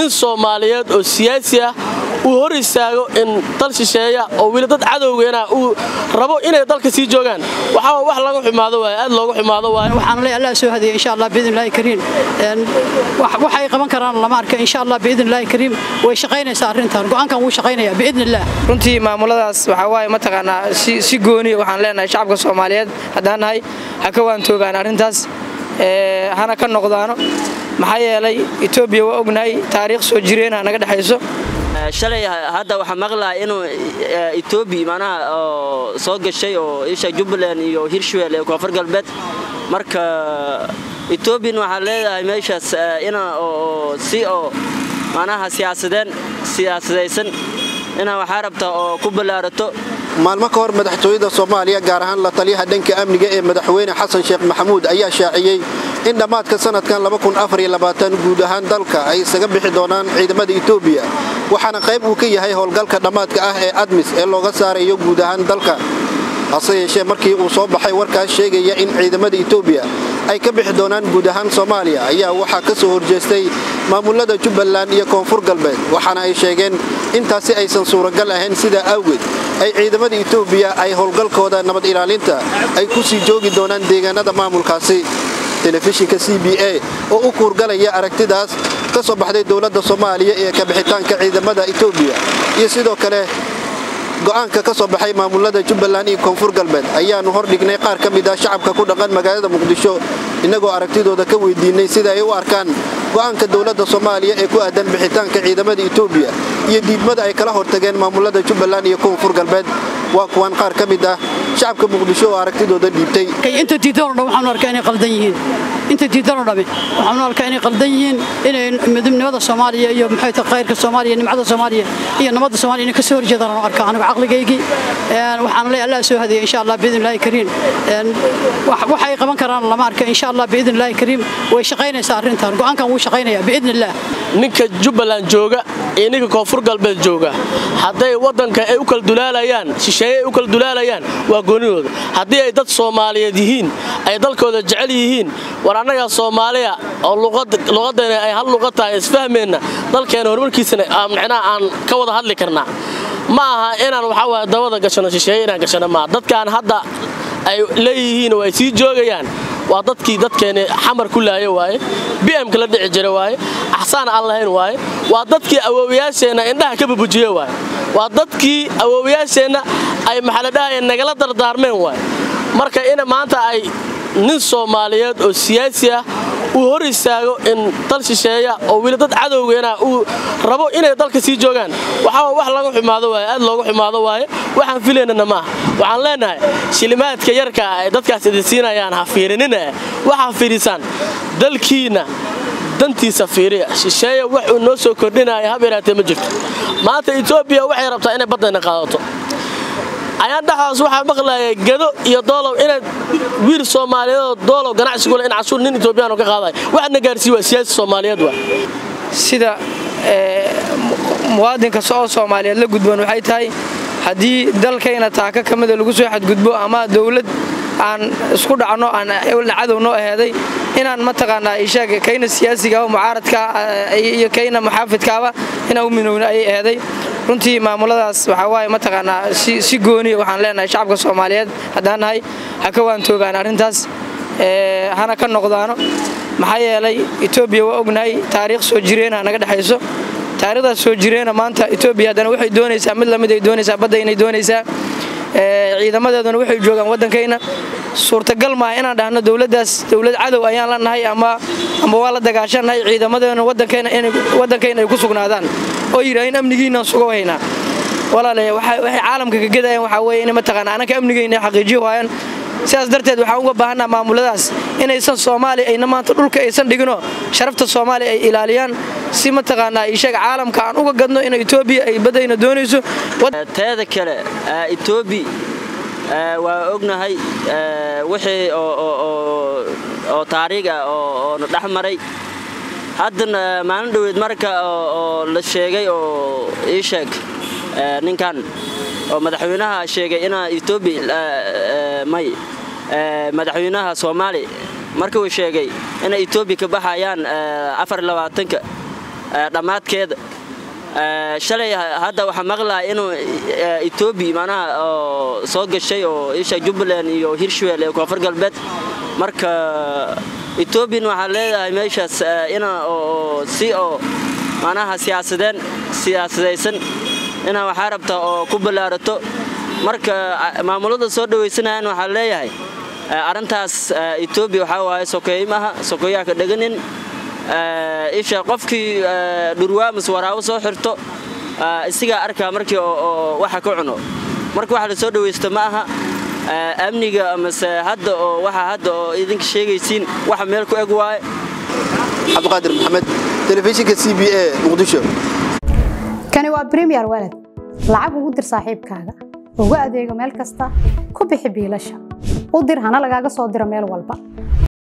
nin soomaaliyeed oo siyaasi ah uu hor istaago in dal shisheeya oo weli dad cadowgeena uu rabo inay dalka sii joogaan waxaa wax laga xumaado waaye aad looga xumaado waaye waxaan leeyahay allah soo hadiya insha allah biidn illaahi kariim waxay qaban karaan lama arka insha allah biidn illaahi kariim way shaqaynaysaa arrintan go'aankan wuu shaqaynayaa biidn illah runtii maamuladaas waxaa waaye mataqaanaa si gooniya waxaan leenahay shacabka soomaaliyeed haddaan nahay ha ka waantoogaan arrintaas hana ka noqdaano maxaa yeelay etoobiya waa ognahay taariikh soo jireena naga dhexayso shalay hadda waxaa maqlaha inuu etoobiya macnaha oo soo gashay oo isha jubbaland iyo hirshabelle ee koonfur galbeed marka etoobiyan waxaa leedahay meeshaas ina oo si oo macnaha siyaasadeen siyaasadaysan inaa waxaa rabtaa oo ku ballaarato maalmo ka hor madaxtooyada soomaaliya gaar ahaan la taliyaha dhanka amniga ee madaxweyne xasan sheekh maxamuud ayaa shaaciyey in dhammaadka sanadkan guud ahaan dalka ay isaga bixi doonaan ciidamada etoobiya waxaana qayb uu ka yahay howlgalka dhammaadka ah ee admis ee looga saarayo guud ahaan dalka hase yeeshee markii uu soo baxay warkaas sheegaya in ciidamada etoobiya ay ka bixi doonaan guud ahaan soomaaliya ayaa waxaa ka soo horjeestay maamulada jubbaland iyo koonfur galbeed waxaana ay sheegeen intaasi aysan suuragal ahayn sidaa awgeed ay ciidamada etoobiya ay howlgalkooda nabad ilaalinta ay ku sii joogi doonaan deegaanada maamulkaasi telefishinka c b a oo u kuurgalaya aragtidaas ka soo baxday dowladda soomaaliya ee kabixitaanka ciidamada etoobiya iyo sidoo kale go'aanka ka soo baxay maamulada jubbaland iyo koonfur galbeed ayaannu hordhignay qaar ka mid ah shacabka ku dhaqan magaalada muqdisho innagoo aragtidooda ka weydiinay sida ay u arkaan go'aanka dowladda soomaaliya ee ku aadan bixitaanka ciidamada etoobiya iyo diidmada ay kala hortageen maamulada jubbaland iyo koonfur galbeed waa kuwan qaar ka mid ah shacabka muqdisho oo aragtidooda dhiibtay inta diidanoo dhan waxaanu arkaa inay qaldan yihiin inta diidanoo dhami waxaanu arkaa inay qaldan yihiin inay midnimada soomaaliya iyo maxay tahay khayrka soomaaliya nimcada soomaaliya iyo nabadda soomaaliya inay ka soo horjeedaan aanu arkaa anigu caqligaygii waxaan leeyahay allah soo hadiya insha allah biidn illaahi kariim waxay qaban karaan lama arka insha allah biidn illaahi kariim way shaqaynaysaa arrintan go'aankan wuu shaqaynayaa biidn illah ninka jubbaland jooga iyo ninka koonfur galbeed jooga hadday waddanka ay u kala dulaalayaan shisheeye ay u kala dulaalayaan waa goonidooda haddii ay dad soomaaliyeed yihiin ay dalkooda jecel yihiin war annagaa soomaaliya oo luqaddeena ay hal luqad tahay isfahmeenna dalkeena horumarkiisana micnaha aan ka wada hadli karnaa ma aha inaan waxaa waaya dabada gashano shisheeye inaan gashano maaha dadkaan hadda ay leeyihiin oo ay sii joogayaan waa dadkii dadkeeni xamar ku laaya waaye bimka la dhici jira waaye axsaan aan lahayn waaye waa dadkii awoowayaasheenna indhaha ka bubujiye waaye waa dadkii awoowayaasheenna ay maxaladhahaye nagala dardaarmeen waaye marka in maanta ay nin soomaaliyeed oo siyaasi ah uu hor istaago in dal shisheeya oo weli dad cadowgeena uu rabo inay dalka sii joogaan waxaa wax laga xumaado waaye aad looga xumaado waaye waxaan filaynana maaha waxaan leenahay shilimaadka yarka ay dadkaas idin siinayaan ha fiirinina waxaa fiidhisaan dalkiinna dantiisa fiiriya shisheeya wax uu noo soo kordhinaya hab yaraatee ma jirto maanta etoobiya waxay rabtaa inay baddayna qaadato ayaan dhexdaas waxaa maqlayay gado iyo doolow inaad wiil soomaaliyeedoo doolow ganacsigule in cashuur nin etoobiyaan ka qaadayo waxaadna gaarsiiy waa siyaasi soomaaliyeed waa sida muwaadinka oo soomaaliyeed la gudboon waxay tahay haddii dalkayna taaka ka mida lagu soo xadgudbo ama dowlad aan isku dhacno aan cadow noo aheeday inaan mataqaanaa ishaag kayna siyaasiga mucaaradka iyo kayna muxaafidkaaba inaan u minowna ayay aheeday runtii maamuladaas waxaa waaye mataqaanaa si gooniya waxaan leenahay shacabka soomaaliyeed haddaan nahay ha ka waantoogaan arrintaas hana ka noqdaano maxaa yeelay etoobiya waa ognahay taariikh soo jireena naga dhexayso taarikhdaas soo jireena maanta etoobiya haddana waxay doonaysaa mid lamid ay doonaysaa badda inay doonaysaa ciidamadeeduna waxay joogaan waddankayna suurtagal maaha inaan dhahno dowladdaas dowlad cadow ayaan la nahay ama ama waa la dagaashannahay ciidamadeeduna waddankayna ay ku sugnaadaan oo yidhaahin amnigiinaan sugo haynaa walaale waxay caalamka ka gedayaan waxaa weeye in mataqaana ananka amnigayna xaqiijiyo waayaan sidaas darteed waxaan uga baahannaha maamuladaas inaysan soomaaliya ayna maanta dhulka aysan dhiginoo sharafta soomaaliya ay ilaaliyaan si mataqaanaa ishaga caalamka aan uga gadno in etoobiya ay baddayna doonayso teeda kale etoobiya waa ognahay wixii oo taariikh ah oona dhex maray haddana maalin dhoweed marka oo la sheegay oo ii sheeg ninkan oo madaxweynaha sheegay inaa etoobiya may madaxweynaha soomaaliya marka uu sheegay inay etoobiya ka baxayaan afarlabaatanka dhammaadkeeda shalay hadda waxaa maqlaya inuu etoobiya macnaha oo soo gashay oo isha jubbaland iyo hirshabelle ee koonfur galbeed marka etoobiyan waxaa leedahay meeshaas ina oo si oo macnaha siyaasadeen siyaasadaysan inaa waxaa rabtaa oo ku ballaarato marka maamulada soo dhawaysanayaan waxaa leeyahay arrintaas etoobiya waxaa waaye sokeeye maaha sokeeyaha ka dhaganin isha qofkii dhurwaamus waraabo soo xirto isigaa arkaa markii oo waxa ka cuno marka waxa la soo dhawaysto ma aha amniga amase hadda oo waxa hadda oo idinka sheegaysiin waxa meel ku eg waaye cabdiqaadir maxamed telefishinka c b a muqdisho kani waa bremiyer walad lacag ugu dir saaxiibkaaga ugu adeego meel kasta ku bixi biilasha u dir hana lagaaga soo diro meel walba